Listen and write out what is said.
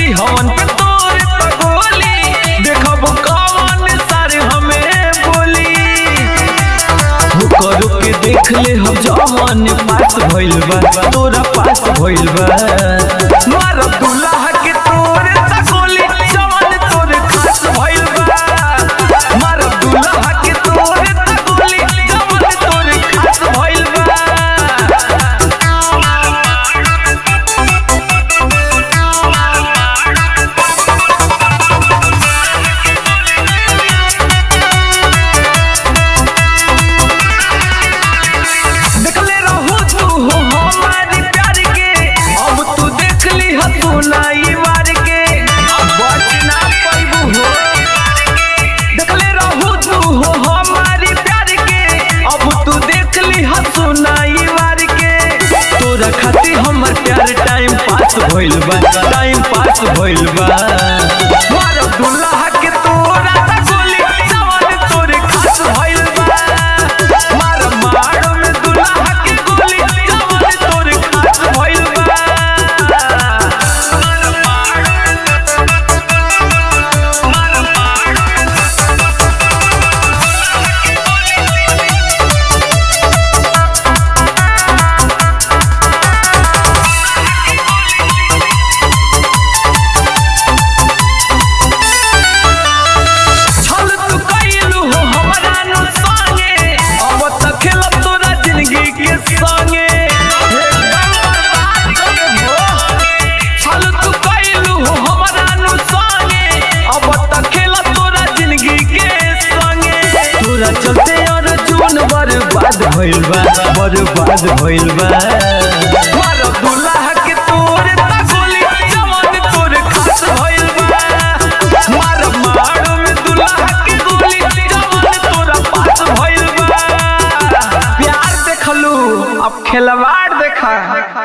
हवन पे तोरे पगोली देखब कौन सारे हमें बोली करो के देख ले हम जवान पास भइल बा तोरा पास भइल बा मार दुल्हा के तोरे तकोली जवान तोरे खास भइल बा मार दुल्हा के तोरे तकोली जवान तोरे खास भइल बा देखले रहू तू हो हमारी प्यार के अब तू देख ली ह तू नाई मार के अब बच ना पाइबू हो देखले रहू तू हो हमारी प्यार के अब तू देख ली ह तू नाई मार के तोरा खातिर हमर प्यार टाइम पास भइल बा टाइम पास भइल बा मारो दुल्हा के तोरा तकोली जवान तोरे खास भइल बा मार मारो में दुल्हा के गोली जवान तोरे खास भइल बा छल तू कइलू हो हमरा नु संगे अब त खेल तोरा जिंदगी के संगे एकदम बर्बाद कर देबो छल तू कइलू हो हमरा नु संगे अब त खेल तोरा जिंदगी के संगे तोरा चलते अर्जुन बर्बाद भइल बा बर्बाद भइल बा मार दुल्हा के तोरे तकोली जवान तोरे खास भइल बा मार मारो में दुल्हा के गोली जवान तोरा पास भइल बा प्यार देखलू अब खिलवाड़ देखा